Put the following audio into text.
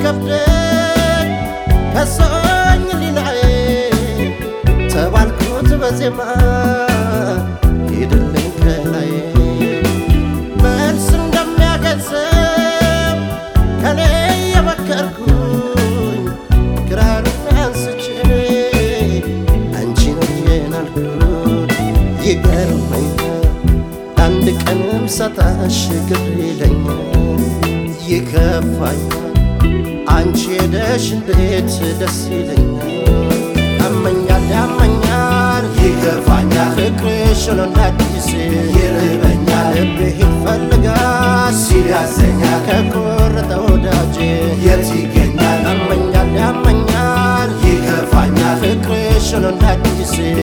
ሲከብደኝ ከሶኝ ሊናዬ ተባልኩት በዜማ ሂድልኝ ከላይ መልስ እንደሚያገንዘብ ከኔ የመከርኩኝ ክራሩን አንስቼ አንቺን እጄን አልኩት ይገርመኛል አንድ ቀንም ሳጣሽ ግር ይለኛል ይከፋኛል አንቺ ሄደሽ እንዴት ደስ ይለኛል ያመኛል ያመኛል ይከፋኛል ፍቅርሽ ሆኖ እንደ አዲስ ይርበኛል ልቤ ይፈልጋል ሲል ያሰኛል ከቆረጠ ወዳጄ የት ይገኛል ያመኛል ያመኛል ይከፋኛል ፍቅርሽ ሆኖ እንደ አዲስ